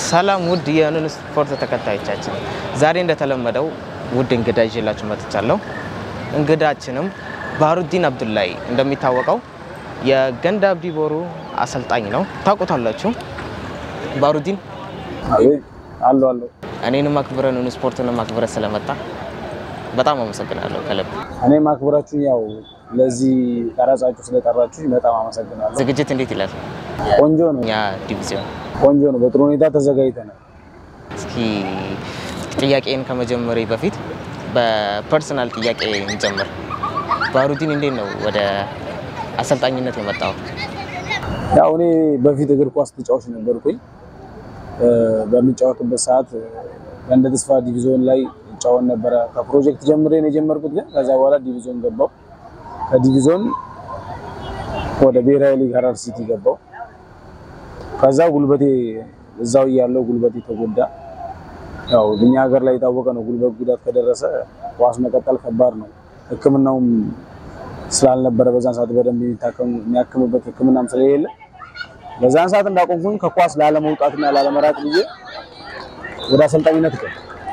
ሰላም ውድ የኑን ስፖርት ተከታዮቻችን፣ ዛሬ እንደተለመደው ውድ እንግዳ ይዤላችሁ መጥቻለሁ። እንግዳችንም ባህሩዲን አብዱላይ እንደሚታወቀው የገንዳ አብዲ ቦሩ አሰልጣኝ ነው። ታውቁታላችሁ። ባህሩዲን አሉ አሉ እኔንም አክብረ ኑን ስፖርትንም አክብረ ስለመጣ በጣም አመሰግናለሁ ከልብ። እኔ ማክበራችሁ ያው ለዚህ ቀረጻችሁ ስለጠራችሁ በጣም አመሰግናለሁ። ዝግጅት እንዴት ይላል? ቆንጆ ነው፣ እኛ ዲቪዚዮን ቆንጆ ነው። በጥሩ ሁኔታ ተዘጋጅተናል። እስኪ ጥያቄን ከመጀመሪ በፊት በፐርሰናል ጥያቄ እንጀምር። ባህሩዲን እንዴት ነው ወደ አሰልጣኝነት የመጣው? ያው እኔ በፊት እግር ኳስ ተጫዋች ነበርኩኝ። በሚጫወትበት ሰዓት ገንደ ተስፋ ዲቪዞን ላይ እጫወት ነበረ። ከፕሮጀክት ጀምሬ ነው የጀመርኩት፣ ግን ከዛ በኋላ ዲቪዞን ገባው። ከዲቪዞን ወደ ብሔራዊ ሊግ ሀረር ሲቲ ገባው። ከዛ ጉልበቴ እዛው እያለው ጉልበቴ ተጎዳ። ያው እኛ ሀገር ላይ የታወቀ ነው፣ ጉልበት ጉዳት ከደረሰ ኳስ መቀጠል ከባድ ነው። ሕክምናውም ስላልነበረ በዛን ሰዓት በደንብ የሚታከም የሚያክምበት ሕክምናም ስለሌለ በዛን ሰዓት እንዳቆምኩኝ ከኳስ ላለመውጣትና ላለመራቅ ብዬ ወደ አሰልጣኝነት ገባ።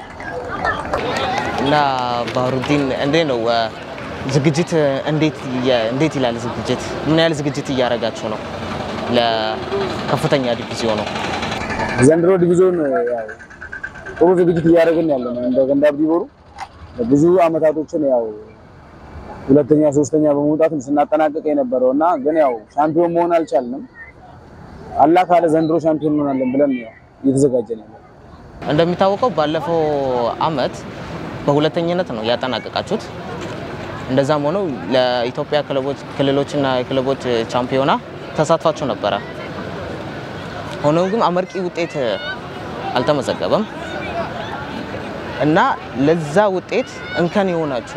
እና ባህሩዲን እንዴት ነው ዝግጅት እንዴት እንዴት ይላል? ዝግጅት ምን ያህል ዝግጅት እያደረጋችሁ ነው ለከፍተኛ ዲቪዚዮን ነው? ዘንድሮ ዲቪዞን ያው ጥሩ ዝግጅት እያደረግን ያለ ነው። እንደ ገንዳ አብዲ ቦሩ ብዙ አመታቶችን ያው ሁለተኛ ሶስተኛ በመውጣትም ስናጠናቀቅ የነበረው እና ግን ያው ሻምፒዮን መሆን አልቻልንም። አላህ ካለ ዘንድሮ ሻምፒዮን እንሆናለን ብለን ያው እየተዘጋጀን ያለ እንደሚታወቀው ባለፈው አመት በሁለተኝነት ነው ያጠናቀቃችሁት። እንደዛም ሆነው ለኢትዮጵያ ክለቦች ክልሎችና የክለቦች ቻምፒዮና ተሳትፋችሁ ነበረ። ሆኖም ግን አመርቂ ውጤት አልተመዘገበም እና ለዛ ውጤት እንከን የሆናችሁ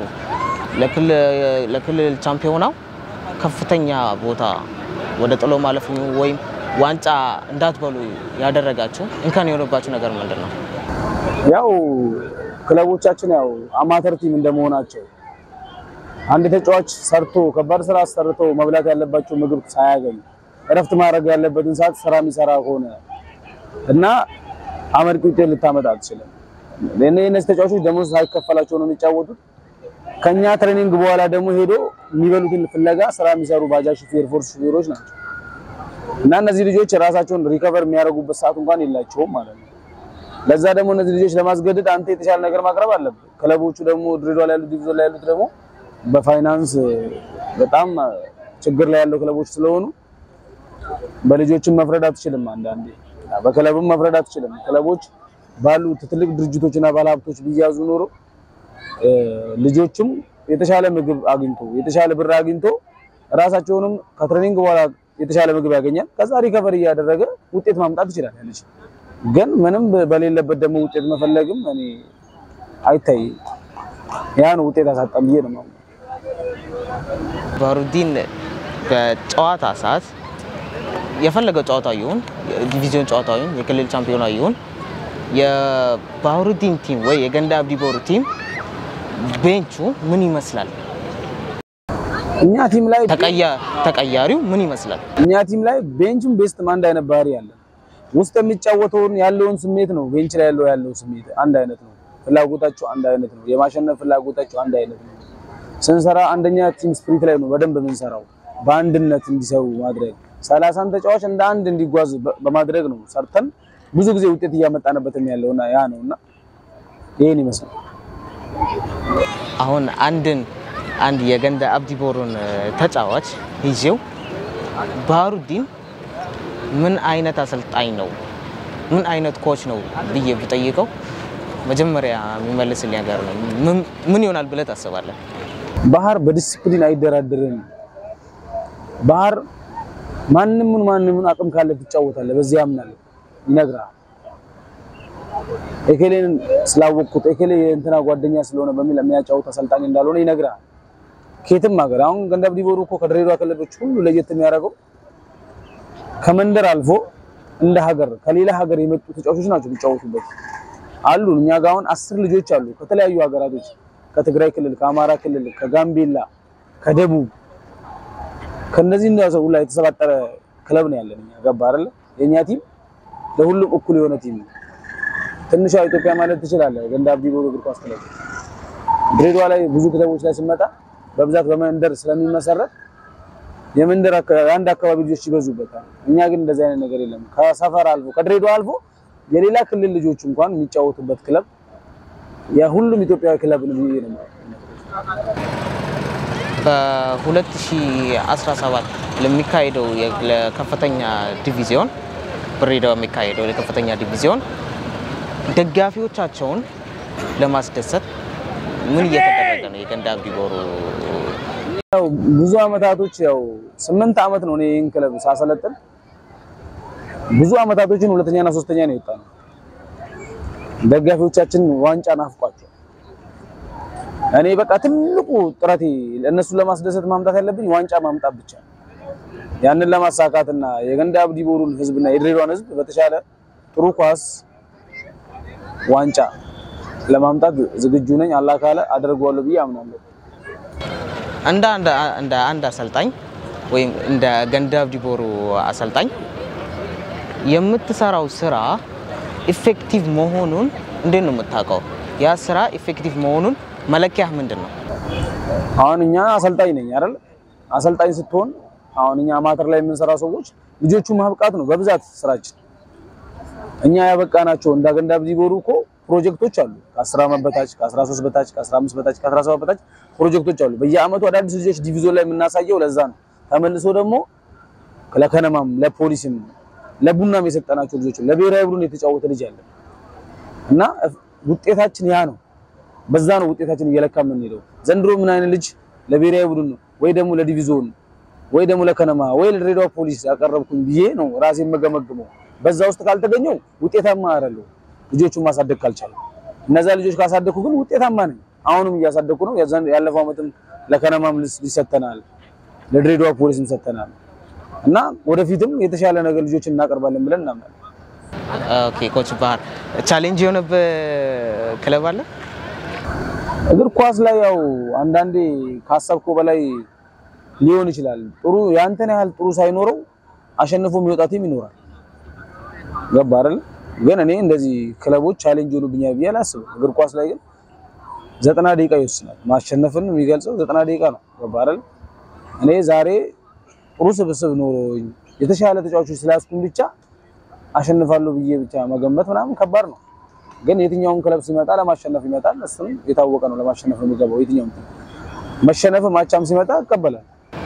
ለክልል ቻምፒዮናው ከፍተኛ ቦታ ወደ ጥሎ ማለፍ ወይም ዋንጫ እንዳትበሉ ያደረጋችሁ እንከን የሆነባችሁ ነገር ምንድን ነው? ያው ክለቦቻችን ያው አማተር ቲም እንደመሆናቸው አንድ ተጫዋች ሰርቶ ከባድ ስራ ሰርቶ መብላት ያለባቸው ምግብ ሳያገኝ እረፍት ማድረግ ያለበትን ሰዓት ስራ የሚሰራ ከሆነ እና አመርቂ ውጤት ልታመጣ አትችልም። እነዚህ ተጫዋቾች ደሞዝ ሳይከፈላቸው ነው የሚጫወቱት። ከኛ ትሬኒንግ በኋላ ደግሞ ሄዶ የሚበሉትን ፍለጋ ስራ የሚሰሩ ባጃጅ ሹፌር፣ ፎርስ ሹፌሮች ናቸው እና እነዚህ ልጆች ራሳቸውን ሪከቨር የሚያደርጉበት ሰዓት እንኳን የላቸውም ማለት ነው። ለዛ ደግሞ እነዚህ ልጆች ለማስገደድ አንተ የተሻለ ነገር ማቅረብ አለብህ። ክለቦቹ ደግሞ ድሬዳዋ ላይ ያሉት ዲቪዞን ላይ ያሉት ደግሞ በፋይናንስ በጣም ችግር ላይ ያለው ክለቦች ስለሆኑ በልጆችም መፍረድ አትችልም። አንዳንዴ በክለብም መፍረድ አትችልም። ክለቦች ባሉ ትልቅ ድርጅቶችና ባለሀብቶች ቢያዙ ኖሮ ልጆችም የተሻለ ምግብ አግኝቶ የተሻለ ብር አግኝቶ ራሳቸውንም ከትሬኒንግ በኋላ የተሻለ ምግብ ያገኛል። ከዛ ሪከቨሪ እያደረገ ውጤት ማምጣት ይችላል ያለች ግን ምንም በሌለበት ደግሞ ውጤት መፈለግም እኔ አይታይ ያን ውጤት አሳጣም ብዬ ነው ማለት ባህሩዲን በጨዋታ ሰዓት የፈለገው ጨዋታ ይሁን ዲቪዚዮን ጨዋታ ይሁን የክልል ቻምፒዮና ይሁን የባህሩዲን ቲም ወይ የገንዳ አብዲ ቦሩ ቲም ቤንቹ ምን ይመስላል? እኛ ቲም ላይ ተቀያሪው ምን ይመስላል? እኛ ቲም ላይ ቤንችም ቤስትም አንድ አይነት ባህሪ ያለ ውስጥ የሚጫወተውን ያለውን ስሜት ነው። ቤንች ላይ ያለው ያለው ስሜት አንድ አይነት ነው። ፍላጎታቸው አንድ አይነት ነው። የማሸነፍ ፍላጎታቸው አንድ አይነት ነው። ስንሰራ አንደኛ ቲም ስፕሪት ላይ ነው በደንብ የምንሰራው፣ በአንድነት እንዲሰሩ ማድረግ ሰላሳን ተጫዋች እንደ አንድ እንዲጓዝ በማድረግ ነው ሰርተን ብዙ ጊዜ ውጤት እያመጣንበትም ያለውና ያ ነውና ይሄን ይመስላል። አሁን አንድን አንድ የገንዳ አብዲ ቦሩን ተጫዋች ይዤው ባህሩዲን ምን አይነት አሰልጣኝ ነው ምን አይነት ኮች ነው ብዬ ብጠይቀው መጀመሪያ የሚመልስልኝ ነገር ነው ምን ይሆናል ብለህ ታስባለህ? ባህር በዲሲፕሊን አይደራደርም። ባህር ማንምን ማንምን አቅም ካለ ትጫወታለህ፣ በዚህ ያምናለሁ፣ ይነግራል። ኤኬሌን ስላወቅኩት ኤኬሌ የእንትና ጓደኛ ስለሆነ በሚል የሚያጫውት አሰልጣኝ እንዳልሆነ ይነግራል። ከየትም ሀገር አሁን ገንዳ አብዲ ቦሩ እኮ ከድሬዳዋ ክለቦች ሁሉ ለየት የሚያደርገው ከመንደር አልፎ እንደ ሀገር ከሌላ ሀገር የመጡ ተጫዋቾች ናቸው የሚጫወቱበት አሉ። እኛ ጋር አሁን አስር ልጆች አሉ ከተለያዩ ሀገራቶች ከትግራይ ክልል፣ ከአማራ ክልል፣ ከጋምቤላ፣ ከደቡብ ከነዚህ እንደው ሁላ የተሰባጠረ ክለብ ነው ያለን እኛ ገባ አይደለ የኛ ቲም ለሁሉም እኩል የሆነ ቲም ነው። ትንሿ ኢትዮጵያ ማለት ትችላለህ። ገንዳ አብዲ ቦሩ እግር ኳስ ክለብ ድሬዳዋ ላይ ብዙ ክለቦች ላይ ስንመጣ በብዛት በመንደር ስለሚመሰረት የመንደር አንድ አካባቢ ልጆች ይበዙበታል። እኛ ግን እንደዚህ አይነት ነገር የለም። ከሰፈር አልፎ ከድሬዳዋ አልፎ የሌላ ክልል ልጆች እንኳን የሚጫወቱበት ክለብ የሁሉም ኢትዮጵያዊ ክለብ ነው ብዬ ነው በ2017 ለሚካሄደው የ- ለከፍተኛ ዲቪዚዮን በድሬዳዋ የሚካሄደው ለከፍተኛ ዲቪዚዮን ደጋፊዎቻቸውን ለማስደሰት ምን እየተደረገ ነው? የገንዳ አብዲ ቦሩ ያው ብዙ አመታቶች ያው ስምንት አመት ነው እኔ ይህን ክለብ ሳሰለጥን ብዙ አመታቶችን ሁለተኛና ሶስተኛ ነው የወጣ ነው። ደጋፊዎቻችን ዋንጫ ናፍቋቸው እኔ በቃ ትልቁ ጥረቴ እነሱን ለማስደሰት ማምጣት ያለብኝ ዋንጫ ማምጣት ብቻ ነው። ያንን ለማሳካትና የገንዳ አብዲ ቦሩን ህዝብና የድሬዳዋን ህዝብ በተሻለ ጥሩ ኳስ ዋንጫ ለማምጣት ዝግጁ ነኝ። አላህ ካለ አደርገዋለሁ ብዬ አምናለሁ። እንደ አንድ እንደ አንድ አሰልጣኝ ወይም እንደ ገንዳ አብዲ ቦሩ አሰልጣኝ የምትሰራው ስራ ኢፌክቲቭ መሆኑን እንዴት ነው የምታውቀው? ያ ስራ ኢፌክቲቭ መሆኑን መለኪያህ ምንድን ነው? አሁን እኛ አሰልጣኝ ነኝ አይደል? አሰልጣኝ ስትሆን አሁን እኛ አማተር ላይ የምንሰራ ሰዎች ልጆቹ ማብቃት ነው በብዛት ስራችን። እኛ ያበቃናቸው እንደ ገንዳ አብዲ ቦሩ እኮ ፕሮጀክቶች አሉ። ከ10 ዓመት በታች፣ ከ13 በታች፣ ከ15 በታች፣ ከ17 በታች ፕሮጀክቶች አሉ። በየአመቱ አዳዲስ ልጆች ዲቪዞን ላይ የምናሳየው ለዛ ነው። ተመልሶ ደግሞ ለከነማም ለፖሊስም ለቡናም የሰጠናቸው ልጆች ለብሔራዊ ቡድን የተጫወተ ልጅ አለ እና ውጤታችን ያ ነው። በዛ ነው ውጤታችን እየለካ የምንሄደው። ዘንድሮ ምን አይነት ልጅ ለብሔራዊ ቡድን ወይ ደግሞ ለዲቪዞን ወይ ደግሞ ለከነማ ወይ ለድሬዳዋ ፖሊስ ያቀረብኩኝ ብዬ ነው ራሴ የምገመግመው። በዛ ውስጥ ካልተገኘው ውጤታማ አይደለሁ። ልጆቹን ማሳደግ ካልቻለሁ እነዛ ልጆች ካሳደግኩ ግን ውጤታማ ነኝ። አሁንም እያሳደግኩ ነው። የዛን- ያለፈው ዓመትም ለከነማም ልስ- ይሰጠናል፣ ለድሬዳዋ ፖሊስም ሰጥተናል እና ወደፊትም የተሻለ ነገር ልጆችን እናቀርባለን ብለን እናምናለን። ኦኬ ኮች ባህር ቻሌንጅ የሆነብህ ክለብ አለ? እግር ኳስ ላይ ያው አንዳንዴ ካሰብከው በላይ ሊሆን ይችላል። ጥሩ ያንተን ያህል ጥሩ ሳይኖረው አሸንፎ የሚወጣ ቲም ይኖራል። ገባ አይደል? ግን እኔ እንደዚህ ክለቦች ቻሌንጅ ሆኑብኛል ብዬ አላስብም። እግር ኳስ ላይ ግን ዘጠና ደቂቃ ይወስናል። ማሸነፍን የሚገልጸው ዘጠና ደቂቃ ነው። ገባ አይደል? እኔ ዛሬ ጥሩ ስብስብ ኖሮኝ የተሻለ ተጫዋቾች ስላስኩኝ ብቻ አሸንፋለሁ ብዬ ብቻ መገመት ምናምን ከባድ ነው። ግን የትኛውም ክለብ ሲመጣ ለማሸነፍ ይመጣል። እሱም የታወቀ ነው። ለማሸነፍ ነው የሚገባው የትኛውም ክለብ። መሸነፍ ማቻም ሲመጣ ይቀበላል።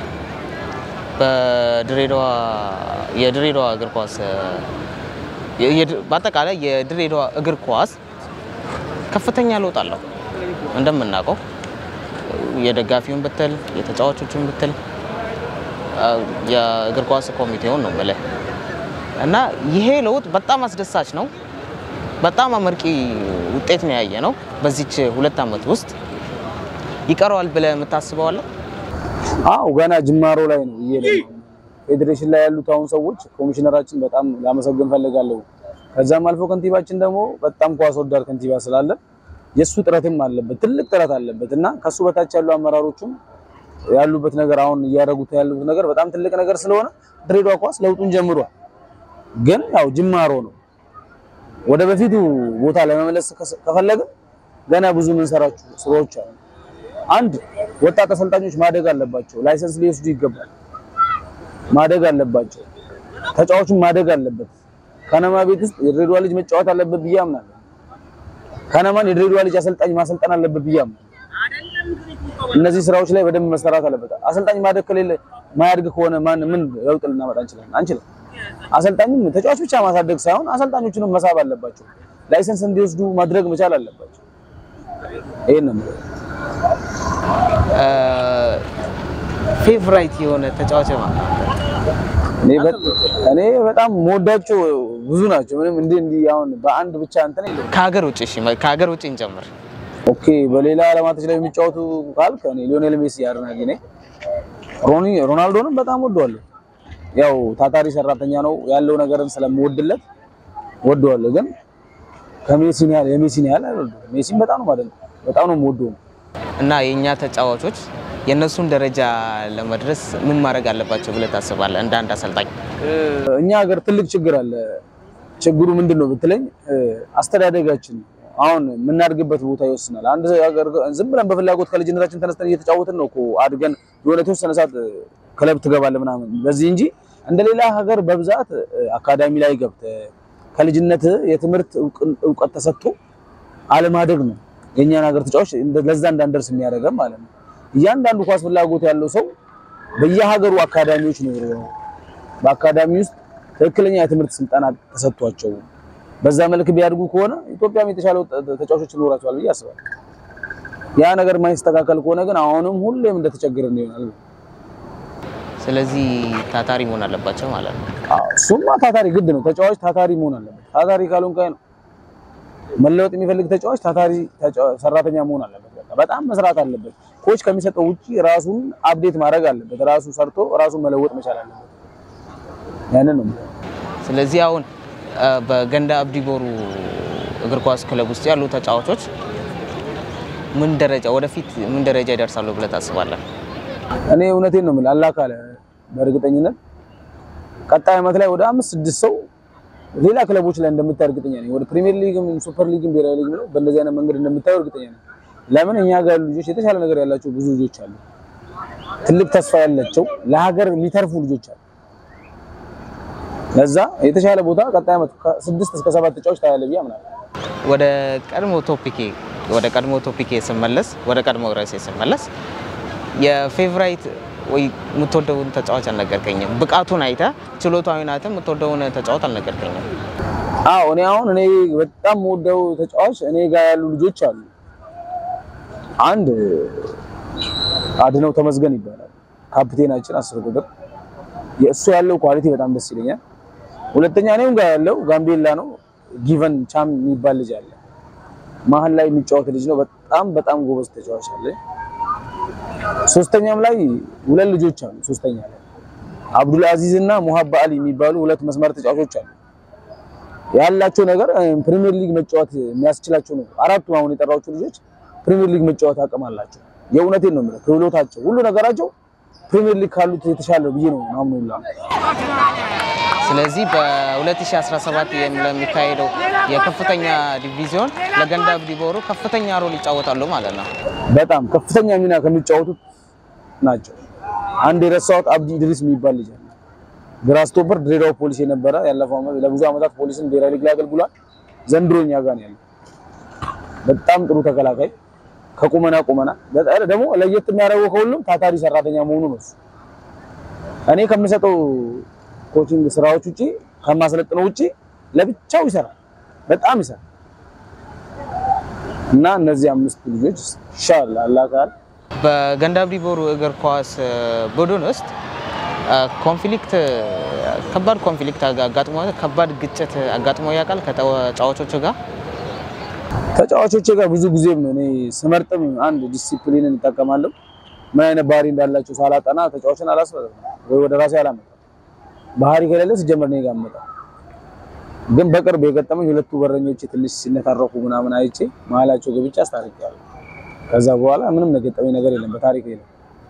በድሬዳዋ የድሬዳዋ እግር ኳስ የ- የድ- በአጠቃላይ የድሬዳዋ እግር ኳስ ከፍተኛ ለውጥ አለው። እንደምናውቀው የደጋፊውን ብትል የተጫዋቾቹን ብትል አ፣ የእግር ኳስ ኮሚቴውን ነው የምልህ እና ይሄ ለውጥ በጣም አስደሳች ነው። በጣም አመርቂ ውጤት ነው ያየ ነው በዚች ሁለት ዓመት ውስጥ ይቀረዋል ብለህ የምታስበው አለ? አው ገና ጅማሮ ላይ ነው እየሄደ ነው። ፌዴሬሽን ላይ ያሉት አሁን ሰዎች ኮሚሽነራችን በጣም ላመሰግን ፈልጋለሁ። ከዛም አልፎ ከንቲባችን ደግሞ በጣም ኳስ ወዳድ ከንቲባ ስላለ የሱ ጥረትም አለበት፣ ትልቅ ጥረት አለበት እና ከሱ በታች ያሉ አመራሮቹም ያሉበት ነገር አሁን እያደረጉት ያሉት ነገር በጣም ትልቅ ነገር ስለሆነ ድሬዳዋ ኳስ ለውጡን ጀምሯል። ግን ያው ጅማሮ ነው። ወደ በፊቱ ቦታ ለመመለስ ከስ- ከፈለግን ገና ብዙ የምንሰራቸው ስራዎች አሉ። አንድ ወጣት አሰልጣኞች ማደግ አለባቸው። ላይሰንስ ሊወስዱ ይገባል። ማደግ አለባቸው። ተጫዋቹም ማደግ አለበት። ከነማ ቤት ውስጥ የድሬዳዋ ልጅ መጫወት አለበት ብዬ አምናለሁ። ከነማን የድሬዳዋ ልጅ አሰልጣኝ ማሰልጠን አለበት ብዬ አምናለሁ። እነዚህ ስራዎች ላይ በደንብ መሰራት አለበት። አሰልጣኝ ማደግ ከሌለ ማያድግ ከሆነ ማን ምን ለውጥ ልናመጣ እንችላለን? አንችልም። አሰልጣኝም ተጫዋች ብቻ ማሳደግ ሳይሆን አሰልጣኞቹንም መሳብ አለባቸው። ላይሰንስ እንዲወስዱ ማድረግ መቻል አለባቸው። ይሄን ነው የምለው። ፌቨራይት የሆነ ተጫዋች ማለት እኔ በ- እኔ በጣም መወዳቸው ብዙ ናቸው። ምንም እንዲህ እንዲህ አሁን በአንድ ብቻ እንትን የለም። ከሀገር ውጭ እሺ፣ ከሀገር ውጭ እንጀምር። ኦኬ በሌላ ዓለማቶች ላይ የሚጫወቱ ካልክ እኔ ሊዮኔል ሜሲ አድናቂ ነኝ። ሮኒ ሮናልዶንም በጣም ወደዋለሁ። ያው ታታሪ ሰራተኛ ነው ያለው ነገርን ስለምወድለት ወደዋለሁ። ግን ከሜሲን ያህል የሜሲን ያህል አይወደውም። ሜሲን በጣም ነው ማለት ነው በጣም ነው የምወደው። እና የእኛ ተጫዋቾች የእነሱን ደረጃ ለመድረስ ምን ማድረግ አለባቸው ብለህ ታስባለህ? እንደ አንድ አሰልጣኝ እኛ ሀገር ትልቅ ችግር አለ። ችግሩ ምንድን ነው ብትለኝ አስተዳደጋችን አሁን የምናድግበት ቦታ ይወስናል። አንድ ሀገር ዝም ብለን በፍላጎት ከልጅነታችን ተነስተን እየተጫወትን ነው እኮ አድገን የሆነ የተወሰነ ሰዓት ክለብ ትገባለህ ምናምን በዚህ እንጂ እንደሌላ ሀገር በብዛት አካዳሚ ላይ ገብተህ ከልጅነት የትምህርት እውቀት ተሰጥቶ አለማደግ ነው የእኛን ሀገር ተጫዋች ለዛ እንዳንደርስ የሚያደርገን ማለት ነው። እያንዳንዱ ኳስ ፍላጎት ያለው ሰው በየሀገሩ አካዳሚዎች ነው በአካዳሚ ውስጥ ትክክለኛ የትምህርት ስልጠና ተሰጥቷቸው በዛ መልክ ቢያድጉ ከሆነ ኢትዮጵያም የተሻለ ተጫዋቾች ይኖራቸዋል ብዬ አስባለሁ። ያ ነገር ማይስተካከል ከሆነ ግን አሁንም ሁሌም እንደተቸገርን ይሆናል። ስለዚህ ታታሪ መሆን አለባቸው ማለት ነው። አዎ እሱማ ታታሪ ግድ ነው። ተጫዋች ታታሪ መሆን አለበት። ታታሪ ካልሆንክ ነው መለወጥ የሚፈልግ ተጫዋች ታታሪ ሰራተኛ መሆን አለበት። በቃ በጣም መስራት አለበት። ኮች ከሚሰጠው ውጪ ራሱን አፕዴት ማድረግ አለበት። ራሱ ሰርቶ ራሱን መለወጥ መቻል አለበት። ያንን ነው። ስለዚህ አሁን በገንዳ አብዲ ቦሩ እግር ኳስ ክለብ ውስጥ ያሉ ተጫዋቾች ምን ደረጃ ወደፊት ምን ደረጃ ይደርሳሉ ብለህ ታስባለህ? እኔ እውነቴን ነው የምልህ አላህ ካለ በእርግጠኝነት ቀጣይ ዓመት ላይ ወደ አምስት ስድስት ሰው ሌላ ክለቦች ላይ እንደምታይ እርግጠኛ ነኝ። ወደ ፕሪሚየር ሊግም ሱፐር ሊግም ብሔራዊ ሊግም ነው በእንደዚህ አይነት መንገድ እንደምታየው እርግጠኛ ነኝ። ለምን እኛ ጋር ያሉ ልጆች የተሻለ ነገር ያላቸው ብዙ ልጆች አሉ። ትልቅ ተስፋ ያላቸው ለሀገር የሚተርፉ ልጆች አሉ። ለዛ የተሻለ ቦታ ቀጣይ ዓመት ከስድስት እስከ ሰባት ተጫዋች ታያለህ ብዬ አምናለሁ። ወደ ቀድሞ ቶፒኬ ወደ ቀድሞ ቶፒኬ ስመለስ ወደ ቀድሞ ርዕሴ ስመለስ የፌቨራይት ወይ የምትወደውን ተጫዋች አልነገርከኝም። ብቃቱን አይተህ ችሎታውን አይተህ የምትወደውን ተጫዋች አልነገርከኝም። አዎ እኔ አሁን እኔ በጣም የምወደው ተጫዋች እኔ ጋር ያሉ ልጆች አሉ። አንድ አድነው ተመስገን ይባላል ካፕቴናችን አስር ቁጥር የእሱ ያለው ኳሊቲ በጣም ደስ ይለኛል። ሁለተኛ እኔም ጋር ያለው ጋምቤላ ነው ጊቨን ቻም የሚባል ልጅ አለ። መሀል ላይ የሚጫወት ልጅ ነው። በጣም በጣም ጎበዝ ተጫዋች አለ። ሶስተኛም ላይ ሁለት ልጆች አሉ። ሶስተኛ ላይ አብዱል አዚዝ እና ሙሀባ አሊ የሚባሉ ሁለት መስመር ተጫዋቾች አሉ። ያላቸው ነገር ፕሪሚየር ሊግ መጫወት የሚያስችላቸው ነው። አራቱ አሁን የጠራዎቹ ልጆች ፕሪሚየር ሊግ መጫወት አቅም አላቸው። የእውነቴን ነው የምልህ ክህሎታቸው፣ ሁሉ ነገራቸው ፕሪሚየር ሊግ ካሉት የተሻለ ብዬ ነው ማምኑላ። ስለዚህ በ2017 ለሚካሄደው የከፍተኛ ዲቪዚዮን ለገንዳ አብዲ ቦሩ ከፍተኛ ሮል ይጫወታሉ ማለት ነው። በጣም ከፍተኛ ሚና ከሚጫወቱት ናቸው። አንድ የረሳሁት አብዲ ኢድሪስ የሚባል ልጅ አለ። ግራ ስቶፐር ድሬዳዋ ፖሊስ የነበረ ያለፈው ዓመት ለብዙ ዓመታት ፖሊስን ብሔራዊ ሊግ ላይ አገልግሏል። ዘንድሮ እኛ ጋር ነው ያለው። በጣም ጥሩ ተከላካይ ከቁመና ቁመና ደግሞ ለየት የሚያደርገው ከሁሉም ታታሪ ሰራተኛ መሆኑ ነው። እሱ እኔ ከምሰጠው ኮቺንግ ስራዎች ውጪ ከማሰለጥነው ውጪ ለብቻው ይሰራል፣ በጣም ይሰራል። እና እነዚህ አምስት ልጆች ኢንሻአላህ አላህ ካለ በገንዳ አብዲ ቦሩ እግር ኳስ ቡድን ውስጥ ኮንፍሊክት ከባድ ኮንፍሊክት አጋጥሞ ከባድ ግጭት አጋጥሞ ያውቃል ከተጫዋቾቹ ጋር? ተጫዋቾቼ ጋር ብዙ ጊዜም እኔ ስመርጥም አንድ ዲሲፕሊንን እጠቀማለሁ። ምን አይነት ባህሪ እንዳላቸው ሳላጠና ተጫዋችን አላስፈርም ወይ ወደ ራሴ አላመጣም። ባህሪ ከሌለ ሲጀመር እኔ ጋር መጣ። ግን በቅርብ የገጠመኝ ሁለቱ በረኞች ትንሽ ሲነታረኩ ምናምን አይቼ መሀላቸው ገብቼ አስታርቄያለሁ። ከዛ በኋላ ምንም የገጠመኝ ነገር የለም በታሪክ የለም።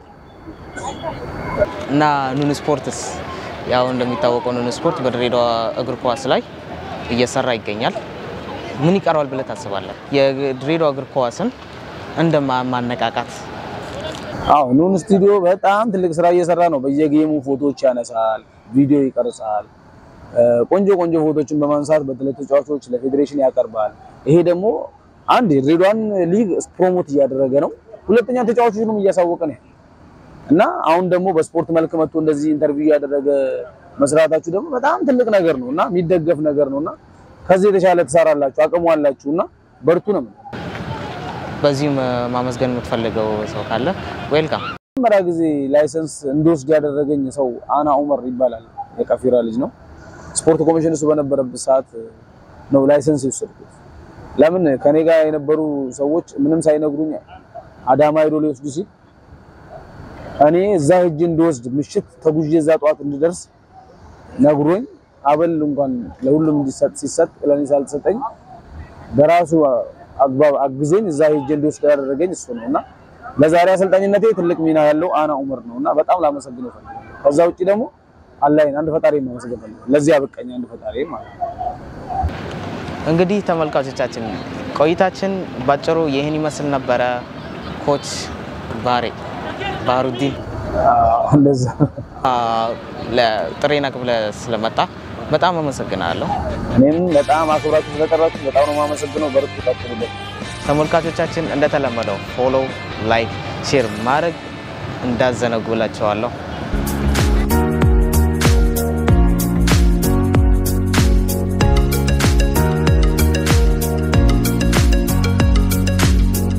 እና ኑን ስፖርትስ ያው እንደሚታወቀው ኑን ስፖርት በድሬዳዋ እግር ኳስ ላይ እየሰራ ይገኛል። ምን ይቀረዋል ብለህ ታስባለህ? የድሬዳዋ እግር ኳስን እንደ ማነቃቃት አዎ ኑን ስቱዲዮ በጣም ትልቅ ስራ እየሰራ ነው። በየጌሙ ፎቶዎች ያነሳል፣ ቪዲዮ ይቀርጻል። ቆንጆ ቆንጆ ፎቶችን በማንሳት በተለይ ተጫዋቾች ለፌዴሬሽን ያቀርባል። ይሄ ደግሞ አንድ የድሬዳዋን ሊግ ፕሮሞት እያደረገ ነው፣ ሁለተኛ ተጫዋቾችንም እያሳወቀ ነው እና አሁን ደግሞ በስፖርት መልክ መጥቶ እንደዚህ ኢንተርቪው እያደረገ መስራታችሁ ደግሞ በጣም ትልቅ ነገር ነው እና የሚደገፍ ነገር ነው እና ከዚህ የተሻለ ትሰራላችሁ፣ አቅሙ አላችሁ እና በርቱ ነው። በዚህም ማመስገን የምትፈልገው ሰው ካለ ዌልካም። መጀመሪያ ጊዜ ላይሰንስ እንድወስድ ያደረገኝ ሰው አና ኡመር ይባላል። የቀፊራ ልጅ ነው። ስፖርት ኮሚሽን እሱ በነበረበት ሰዓት ነው ላይሰንስ የወሰድኩት። ለምን ከኔ ጋር የነበሩ ሰዎች ምንም ሳይነግሩኝ አዳማ ሄዶ ሊወስዱ ሲል እኔ እዛ ሄጄ እንድወስድ ምሽት ተጉዤ እዛ ጠዋት እንድደርስ ነግሮኝ አበል እንኳን ለሁሉም እንዲሰጥ ሲሰጥ ለኔ ሳልተሰጠኝ በራሱ አግባብ አግዞኝ እዛ ሄጄ እንድወስድ ያደረገኝ እሱ ነው እና ለዛሬ አሰልጣኝነቴ ትልቅ ሚና ያለው አና ኡመር ነው እና በጣም ላመሰግነው ፈልጋለሁ። ከዛ ውጪ ደግሞ አላህን አንድ ፈጣሪ ማመስገን ፈልጋለሁ። ለዚህ አበቃኝ አንድ ፈጣሪ ማለት ነው። እንግዲህ ተመልካቾቻችን ቆይታችን ባጭሩ ይህን ይመስል ነበረ። ኮች ባሬ ባህሩዲን እንደዛ ለጥሬ ነቅብለ ስለመጣ በጣም አመሰግናለሁ። እኔም በጣም አክብራችሁ ስለጠራችሁ በጣም ነው የማመሰግነው። በርቱ፣ ቀጥሉበት። ተመልካቾቻችን እንደተለመደው ፎሎ፣ ላይክ፣ ሼር ማድረግ እንዳዘነጉላቸዋለሁ።